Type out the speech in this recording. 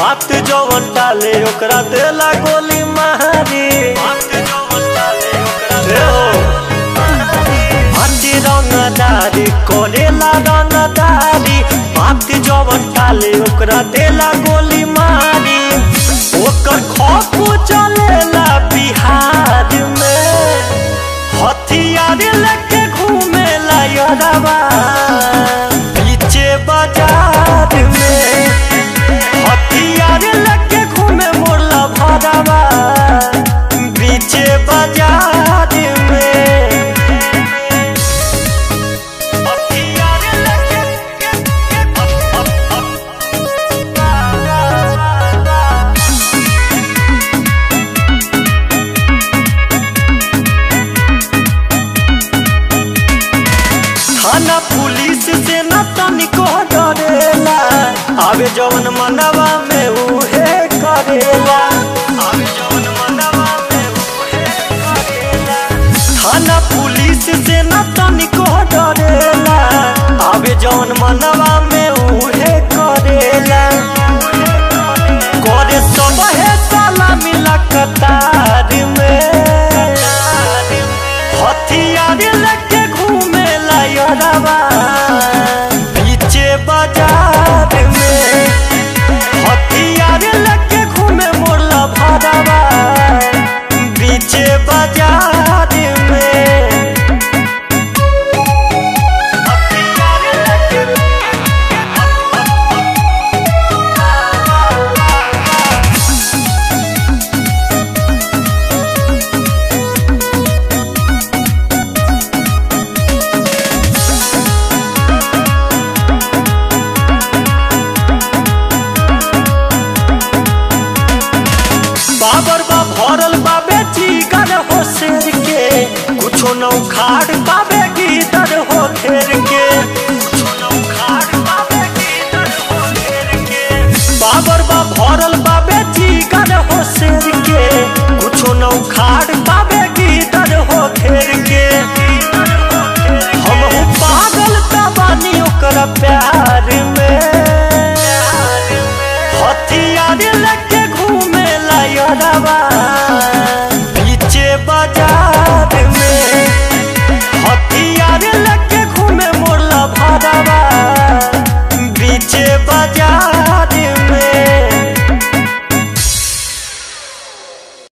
बात जवन टाले ओकरा देला गोली मारी बात जवन टाले ओकरा दे हो हाथी रंगदारी करेला रंगदारी बात जवन टाले ओकरा देला गोली मारी ओकर खौफ चलेला बिहार में हथियार लेके घूमेला यरवा पीछे बाजार में हथियार लेके घूमे मोरला भरवा पीछे बाजार में हथियार लेके थाना पुलिस से न तनिको डरेला आवे जवन मनवा में उहे करेला आवे जवन मनवा में उहे करेला थाना पुलिस से न तनिको डरेला आवे जवन मनवा में उहे करेला करे सब है साला मिला कतार में हथियार लेके घूमेला यरवा पीछे बाजार में हथियार लेके घूमे मोरला भरवा पीछे बाजार में हथियार लेके बाबर बा भरल बाबे जीगर हो शेर के कुछो न उखाड़ पाबे गीदर हो घेर के कुछो न उखाड़ पाबे गीदर हो घेर के बाबर बा भरल बाबे जीगर हो शेर के कुछो न उखाड़ पाबे गीदर हो घेर के हम हूँ पागल तबानी ओकर प्यार में हथियार लेके घूमेला यरवा